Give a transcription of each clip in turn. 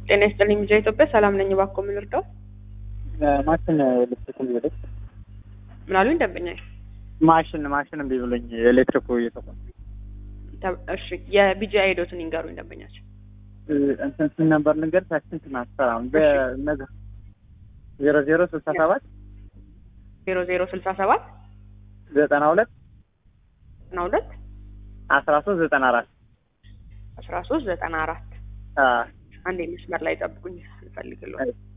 ጤና ይስጥልኝ ሚዲያ ኢትዮጵያ ሰላም ነኝ። እባክዎ ምን ልርዳው? ማሽን ልትክል ብለች ምን አሉኝ ደንበኛዬ? ማሽን ማሽን እምቢ ብሎኝ ኤሌክትሪኩ እየተቆ ተ- እሺ የቢጂአይ ሄዶትን ይንገሩኝ ደንበኛቸው። እንትን ስንት ነበር ልንገር ታችን ትናስተራም በነገ ዜሮ ዜሮ ስልሳ ሰባት ዜሮ ዜሮ ስልሳ ሰባት ዘጠና ሁለት ዘጠና ሁለት አስራ ሶስት ዘጠና አራት አስራ ሶስት ዘጠና አራት አንድ መስመር ላይ ጠብቁኝ እንፈልግልዎ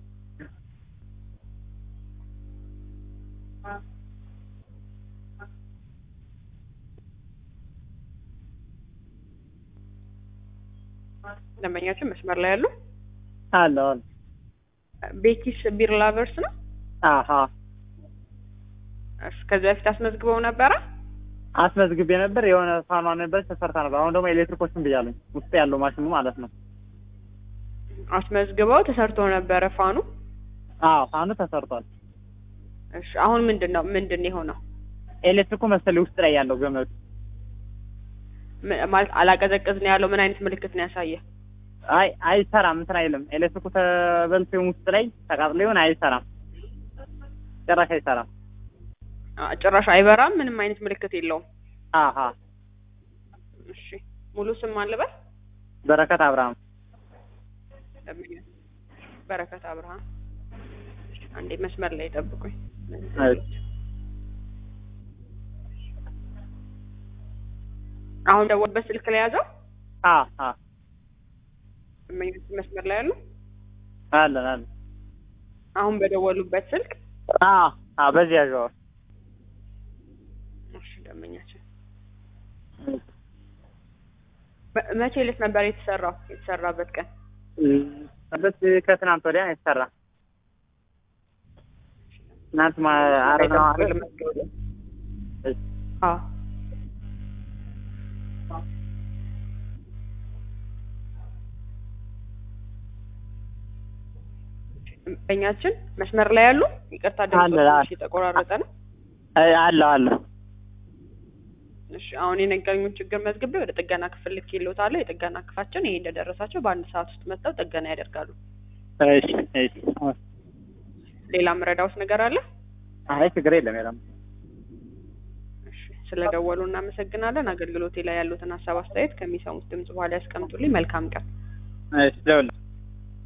ደንበኛችን መስመር ላይ ያሉ አለ አለ ቤኪስ ቢር ላቨርስ ነው። አሀ እሺ ከዚህ በፊት አስመዝግበው ነበረ። አስመዝግቤ ነበር የሆነ ፋኗ ነበር ተሰርታ ነበር። አሁን ደግሞ ኤሌክትሪኮችን ብያለኝ ውስጥ ያለው ማሽኑ ማለት ነው። አስመዝግበው ተሰርቶ ነበረ ፋኑ። አዎ ፋኑ ተሰርቷል። እሺ አሁን ምንድን ነው ምንድን ነው የሆነው? ኤሌክትሪኩ መሰለኝ ውስጥ ላይ ያለው ገመዱ ም- ማለት አላቀዘቅዝ ነው ያለው። ምን አይነት ምልክት ነው ያሳየ? አይ አይሰራም፣ እንትን አይልም። ኤሌክትሪኩ ተበልቶ ይሁን ውስጥ ላይ ተቃጥሎ ይሁን አይሰራም፣ ጭራሽ አይሰራም። አ- ጭራሽ አይበራም። ምንም አይነት ምልክት የለውም። አሀ እሺ ሙሉ ስም አልበል በረከት አብርሃም በረከት አብርሃም። አንዴ መስመር ላይ ጠብቁኝ። እሺ። አሁን ደወልበት ስልክ ላይ ያዘው። አ አ እመኞች መስመር ላይ ያሉ አለን አለን አሁን በደወሉበት ስልክ አ አ በዚህ ያዥው እሺ ደንበኛችን መ- መቼ ዕለት ነበር የተሰራው? የተሰራበት ቀን በት ከትናንት ወዲያ ነው የተሰራ ትናንት ማ ዓርብ ነው አይደል? እሺ። አዎ ደንበኛችን መስመር ላይ ያሉ ይቅርታ ድምጽ አለ፣ ትንሽ አለ። የተቆራረጠ ነው። አይ አለው አለው እሺ አሁን የነገሩኝን ችግር መዝግቤ ወደ ጥገና ክፍል ልኬልዎታለሁ። የጥገና ክፍላችን ይሄ እንደደረሳቸው በአንድ ሰዓት ውስጥ መጥተው ጥገና ያደርጋሉ። እሺ እሺ ሌላ ምረዳውስ ነገር አለ? አይ ችግር የለም የለም እሺ ስለደወሉ እናመሰግናለን። አገልግሎቴ ላይ ያሉትን ሀሳብ አስተያየት ከሚሰሙት ድምጽ በኋላ ያስቀምጡልኝ። መልካም ቀን። እሺ ደውል